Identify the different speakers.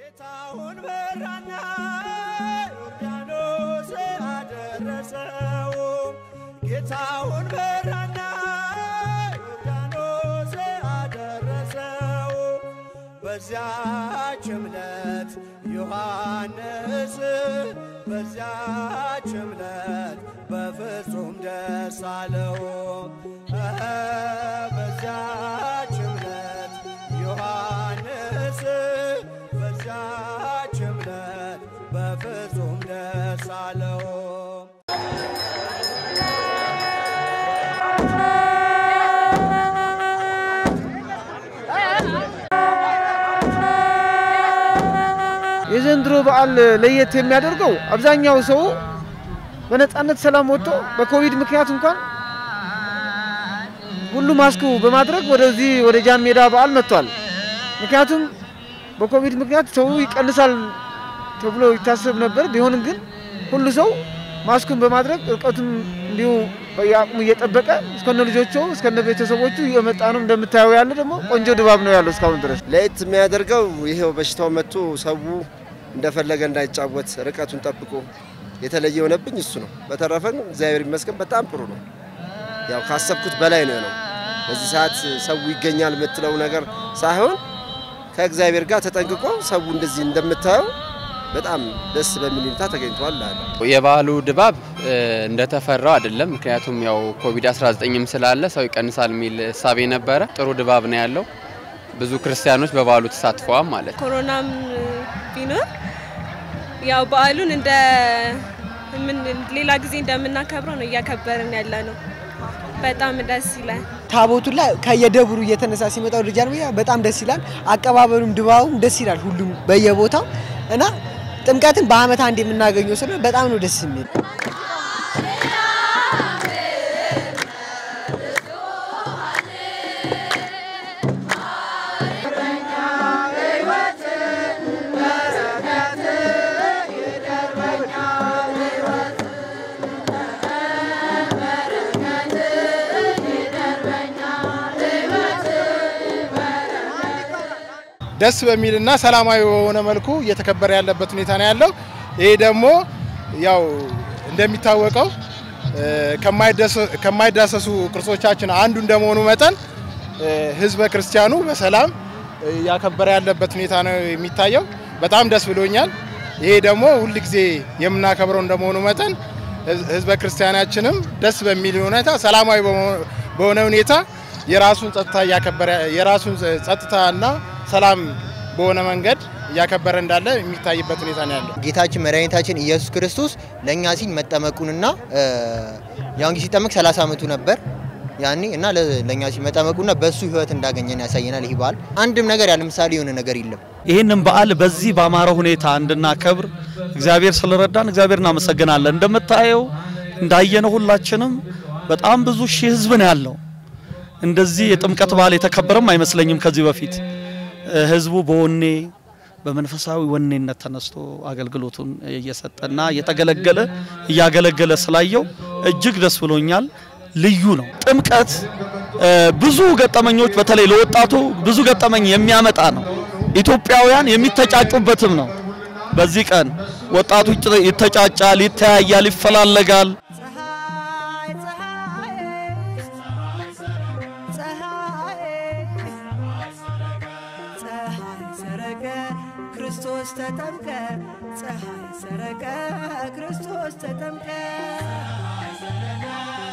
Speaker 1: ጌታውን በራና ዮርዳኖስ አደረሰው ጌታውን በራና ዮርዳኖስ አደረሰው በዚያች እምነት ዮሐንስ በዚያች እምነት በፍጹም ደስ አለው እኸ በዚያች እምነት ዮሐንስ በዚያች እምነት በፍጹም ደስ አለው
Speaker 2: የዘንድሮ በዓል ለየት የሚያደርገው አብዛኛው ሰው በነፃነት ሰላም ወጥቶ በኮቪድ ምክንያት እንኳን ሁሉ ማስክ በማድረግ ወደዚህ ወደ ጃን ሜዳ በዓል መጥቷል። ምክንያቱም በኮቪድ ምክንያት ሰው ይቀንሳል ተብሎ ይታሰብ ነበር። ቢሆንም ግን ሁሉ ሰው ማስኩን በማድረግ እርቀቱን እንዲሁ በየአቅሙ እየጠበቀ እስከነ ልጆቹ እስከነ ቤተሰቦቹ እየመጣ ነው። እንደምታየው ያለ ደግሞ ቆንጆ ድባብ ነው ያለው እስካሁን ድረስ።
Speaker 3: ለየት የሚያደርገው ይሄው በሽታው መጥቶ ሰው እንደፈለገ እንዳይጫወት ርቀቱን ጠብቆ የተለየ የሆነብኝ እሱ ነው። በተረፈ ግን እግዚአብሔር ይመስገን በጣም ጥሩ ነው። ያው ካሰብኩት በላይ ነው የሆነው። በዚህ ሰዓት ሰው ይገኛል የምትለው ነገር ሳይሆን ከእግዚአብሔር ጋር ተጠንቅቆ ሰው እንደዚህ እንደምታየው በጣም ደስ በሚል ሁኔታ ተገኝቷል አለ።
Speaker 4: የበዓሉ ድባብ እ፣ እንደተፈራው አይደለም። ምክንያቱም ያው ኮቪድ-19ም ስላለ ሰው ይቀንሳል የሚል እሳቤ ነበረ። ጥሩ ድባብ ነው ያለው። ብዙ ክርስቲያኖች በበዓሉ ተሳትፈዋል ማለት ነው።
Speaker 5: ኮሮናም ቢኖር ያው በዓሉን እንደ ምን ሌላ ጊዜ እንደምናከብረው ነው እያከበርን ያለ ነው። በጣም ደስ ይላል።
Speaker 6: ታቦቱ ላይ ከየደብሩ እየተነሳ ሲመጣ ወደ ጃን ሜዳ በጣም ደስ ይላል። አቀባበሉም ድባቡም ደስ ይላል። ሁሉም በየቦታው እና ጥምቀትን በዓመት አንድ የምናገኘው ስለሆነ በጣም ነው ደስ የሚል።
Speaker 7: ደስ በሚልና ሰላማዊ በሆነ መልኩ እየተከበረ ያለበት ሁኔታ ነው ያለው። ይሄ ደግሞ ያው እንደሚታወቀው እ፣ ከማይደሰ- ከማይዳሰሱ ቅርሶቻችን አንዱ እንደመሆኑ መጠን እ፣ ሕዝበ ክርስቲያኑ በሰላም እያከበረ ያለበት ሁኔታ ነው የሚታየው። በጣም ደስ ብሎኛል። ይሄ ደግሞ ሁል ጊዜ የምናከብረው እንደመሆኑ መጠን ሕዝ- ሕዝበ ክርስቲያናችንም ደስ በሚል ሁኔታ ሰላማዊ በመሆ- በሆነ ሁኔታ የራሱን ጸጥታ እያከበረ የራሱን ጸጥታና ሰላም በሆነ መንገድ እያከበረ እንዳለ የሚታይበት ሁኔታ ነው ያለው።
Speaker 8: ጌታችን መድኃኒታችን ኢየሱስ ክርስቶስ ለእኛ ሲል መጠመቁንና እ፣ ያን ጊዜ ሲጠመቅ 30 ዓመቱ ነበር ያኔ እና ለ- ለእኛ ሲል መጠመቁና በእሱ ህይወት እንዳገኘን ያሳየናል። ይህ በዓል አንድም ነገር ያለ ምሳሌ የሆነ ነገር የለም።
Speaker 9: ይህንን በዓል በዚህ ባማረ ሁኔታ እንድናከብር እግዚአብሔር ስለረዳን እግዚአብሔር እናመሰግናለን። እንደምታየው እንዳየነው ሁላችንም በጣም ብዙ ሺህ ህዝብ ነው ያለው። እንደዚህ የጥምቀት በዓል የተከበረም አይመስለኝም ከዚህ በፊት እ፣ ህዝቡ በወኔ በመንፈሳዊ ወኔነት ተነስቶ አገልግሎቱን እየሰጠና እየተገለገለ እያገለገለ ስላየው እጅግ ደስ ብሎኛል። ልዩ ነው። ጥምቀት እ፣ ብዙ ገጠመኞች በተለይ ለወጣቱ ብዙ ገጠመኝ የሚያመጣ ነው። ኢትዮጵያውያን የሚተጫጩበትም ነው። በዚህ ቀን ወጣቱ ይጭ- ይተጫጫል፣ ይተያያል፣ ይፈላለጋል።
Speaker 1: ፀሐይ ፀሐይ ፀሐይ ሰረቀ ክርስቶስ ተጠምቀ ፀሐይ ሰረቀ ክርስቶስ ተጠምቀ